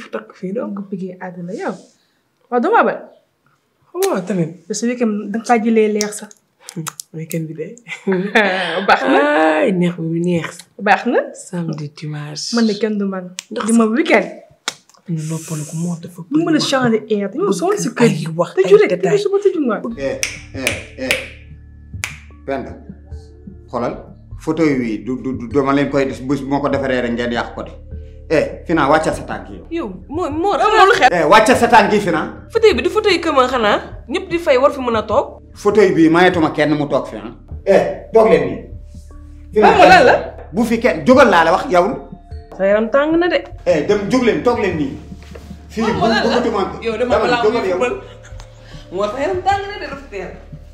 takk fii donc nga bëggee àdduna yow waaw doo ma abal waaw tamit parce que weekend danga faa jëlee leer sax weekend bi de baax na ay neex bi neex baax na samedi dimanche man de kenn du man di ma weekend ñu noppalu ko moo dafa ñu mën a changer air dañoo sonn si kër ay wax tëju ay rek détails. tëju suba tëju ngoon eh eh eh Penda xoolal fauteuil wi du du du dama leen koy def bés moo ko defaree rek ngeen yàq ko de eh Fina wàccal sa tànk yi. yow moo moo loolu xew eh wàccal sa tànk yi Fina. fauteuil bi du fauteuil këma xanaa ñëpp di fay war fi mën a toog fauteuil bii mayetuma kenn mu toog fi ah. eh toog leen nii. Fina Maman lan la bu fi kenn jógal laa la wax yow. sa yaram tàng na de eh dem jóg leen toog leen nii. fii bu bëggatuma yow dama dama balaa jógal muy yow. fubal moo sa yaram tàng na de dafa teel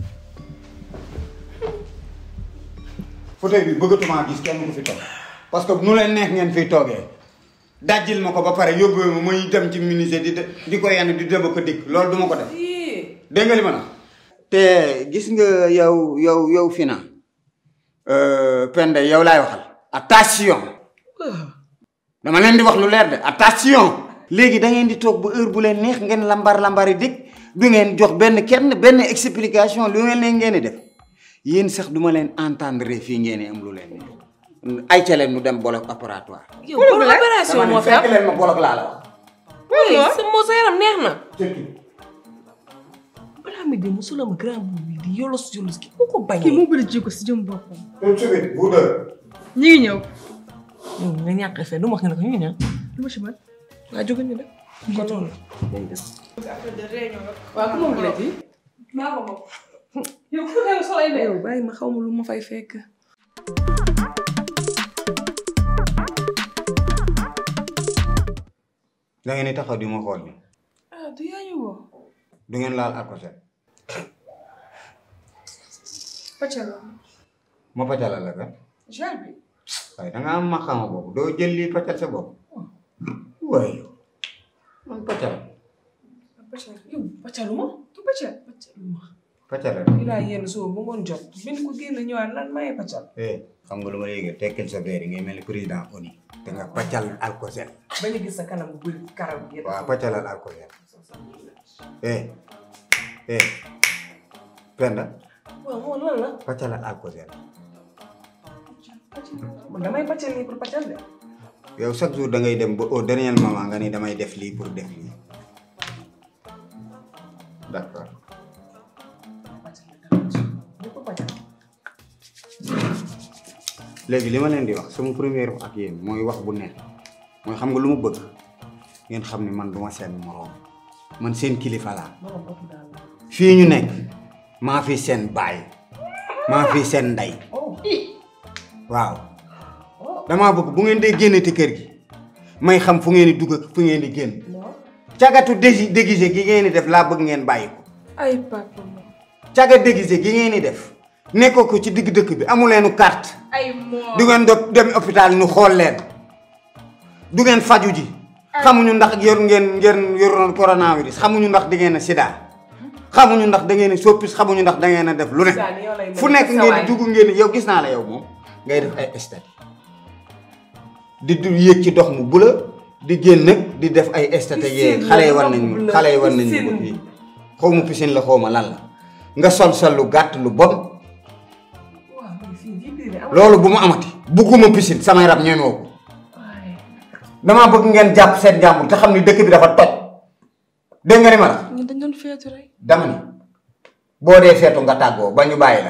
fauteuil bi bëggatuma gis kenn ku fi toog parce que nu leen neex ngeen fiy toogee dajjil ma ko ba pare yóbbu ma muy dem ci ministère di de- di ko yenn di dem ko dikk loolu du ma ko def dégg nga li ma la te gis nga yow yow yow Fina Penda yow laay waxal attention dama leen di wax lu leer de attention léegi da ngeen di toog ba heure bu leen neex ngeen lambar lambari dikk du ngeen jox benn kenn benn explication lu ngeen leen ngeen di def yéen sax duma leen entendre fii ngeen di am lu leen neex ay ca leen nu dem bloc opératoire yow kon opération dama moo ne fi am fekk leen ma bloc laa la wax oui sa moo sa yaram neex na surtout balaa mi de musula ma grand boubou bi di yolos yolos ki mu ko kii bañee moo bëri jikko si jëm boppam tout de suite vous deux ñu ngi ñëw yow nga ñàkk fee du ma wax nga ne ko ñu ñaan lu ma ci mën waa jóge ñu de kon noonu waaw ku moom la ji maa ko moom yow ku nekk solo la yow bàyyi ma xaw ma lu ma fay fekk da ngeen di taxaw di ma xool ni ah du yaa ñu woo du ngeen laal alcool pàccal ma pacala la kan gel bi waaye da nga am ma xama boobu doo jël lii paccal sa bopp waaye yow man paccal pàccal yow pàccaluma du pàccal pàccaluma paccal la ilaa yenn soo ba ngoon jot bind ko génn ñëwaat lan maye paccal eh xam nga lu ma yéegee tekkil sa verre yi ngay mel ni président ONU te nga paccal alcool bañ a gis sa kanam bu bëri karaw gi yëpp waaw paccalal alcool eh eh Penda waaw moom lan la paccalal alcool man damay paccal nii pour paccal de yow chaque jour da ngay dem ba au dernier moment nga ni damay def lii pour def lii d'accord ñëpp paccal léegi li ma leen di wax sama première wax ak yéen mooy wax bu neex mooy xam nga lu mu bëgg ngeen xam ni man duma seen moroom man seen kilifa laa borom bopp daal la fii ñu nekk maa fi seen baay maa fi seen ndey oh waaw damaa bëgg bu ngeen dee génnati kër gi may xam fu ngeen di dugg ak fu ngeen di génn non cagatu dégi déguisé gi ngeen di def laa bëgg ngeen bàyyi ko ay papa moom caga déguisé gi ngeen di def nekkoo ko ci digg dëkk bi amu leenu carte ay moom du ngeen do dem hôpital ñu xool leen du ngeen faju ji xamuñu ndax yor ngeen ngeen yoroon coronavirus xamuñu ndax da ngeen a sida xamuñu ndax da ngeen a soppis xamuñu ndax da ngeen a def lu ne Sani yow lay mel fu nekk sa ngeen waay. di dugg ngeen yow gis naa la yow moom ngay def ay stade di du yéeg ci dox mu bula di génn nag di def ay stade yee Piscine xale yi la, war dox nañ bu bula, xale yi war nañ ko piscine. fii xaw ma piscine la xaw ma lan la nga sol sol lu gàtt lu bon waaw mais fii ji biir amul loolu bu mu amati bugguma piscine samay rab ñemewoo ko waaye damaa bëgg ngeen jàpp seen jàmbur te xam ni dëkk bi dafa toj dégg nga ni ma la ñun dañ doon feetu rek dama ni boo dee feetu nga tàggoo ba ñu bàyyi la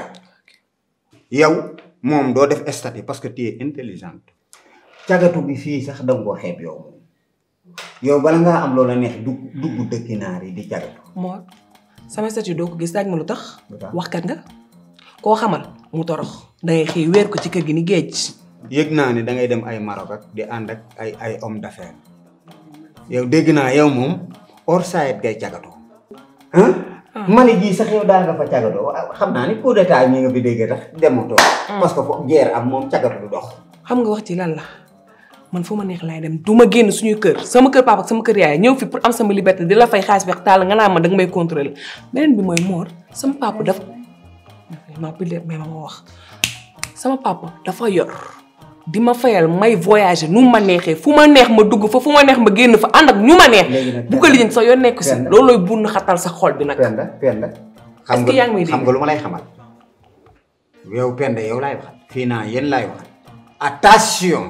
yow moom doo def statut parce que tu es intelligente cagatu bi fii sax danga koo xeeb yow moom yow bala ngaa am loola neex dugg dugg dëkki naar yi di cagatu moo sama statut doo ko gis daaj ma lu tax Lu tax? waxkat nga koo xamal mu torox dangay xëy weer ko ci kër gi ni géej yëg naa ni da ngay dem ay Maroc ak di ànd ak ay ay homme d'affaires yow dégg naa yow moom hors saet ngay cagatu ah Mali gii sax yow daa nga fa cagatoo waaw xam naa ni coup d'état ñi nga fi dégg tax dematoo parce que foofu guerre am moom cagatu du dox xam nga wax ci lan la man fu ma neex laay dem du ma génn suñuy kër sama kër papa ak sama kër yaay ñëw fi pour am sama liberté di la fay xaalis weex taal nga naan ma danga may contrôler beneen bi mooy moor sama papa dafa ma pile mais ma ma wax sama papa dafa yor di ma fayal may voyager nu ma neexee fu ma neex ma dugg fa fu ma neex ma génn fa ànd ak ñu ma neex Léegi nag bu ko lijjanti sax yoon nekk si Penda. loolooy bunn xatal sa xol bi nag Penda Penda xam Est-ce que yaa ngi may nga dégg? xam nga lu ma lay xamal yow Penda yow laay waxal fii naa yéen laay waxal attention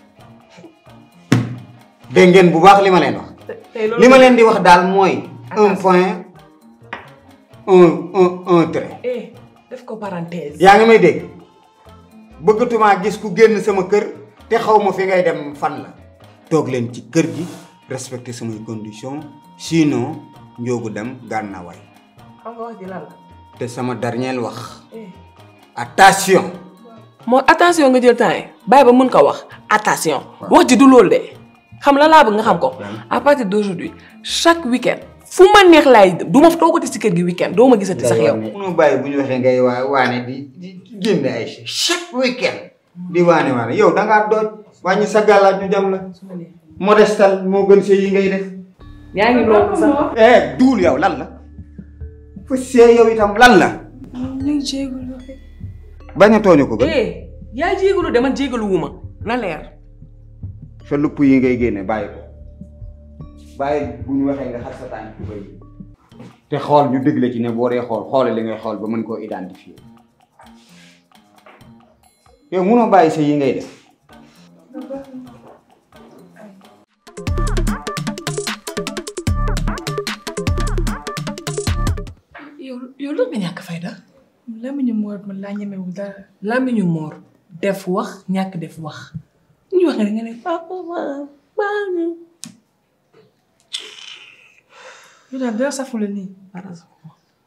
dégg ngeen bu baax li ma leen wax tey li ma leen di wax daal mooy un point un un un trait eh def ko parenthèse yaa ngi may dégg bëggatumaa gis ku génn sama kër te xaw ma fi ngay dem fan la toog leen ci kër gi respecter samay conditions sinon njoogu dem gànnawaay xam nga wax ji lan la te sama dernier wax eh attention moo attention nga jël temps yi bàyyi ba mën ko wax attention wax ji du loolu de xam la laa bëgg nga xam ko à partir d'aujourd'hui chaque week-end fu ma neex laay du ma toogati si kër gi week-end doo ma gisati sax yow munoo bàyyi bu ñu waxee ngay waa waane di di génne ay chèques chaque week-end di waane waane yow da ngaa dooj wàññi sa gàllaaj ñu jam la modestal moo gën see yi ngay def yaa ngi loolu sax eh duul yow lan la fa see yow itam lan la ñu ngi jégalu rek. bañ a tooñu ko gën eh yaa jégalu de man jégalu wu ma na leer sa lupp yi ngay génne bàyyi ko bàyyi bu ñu waxee nga xar sa tànk bay te xool ñu dégle ci ne boo dee xool xoole li ngay xool ba mën koo identifier yow munoo bàyyi sa yi ngay def yow yow lu nga ñàkk fayda lamiñu moor man laa ñemewul dara. làmmiñu moor def wax ñàkk def wax ñu wax nga ne nga ne papa baal ñu yow daal dara safula nii.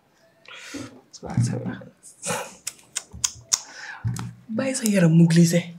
bàyyi sa yaram mu glissé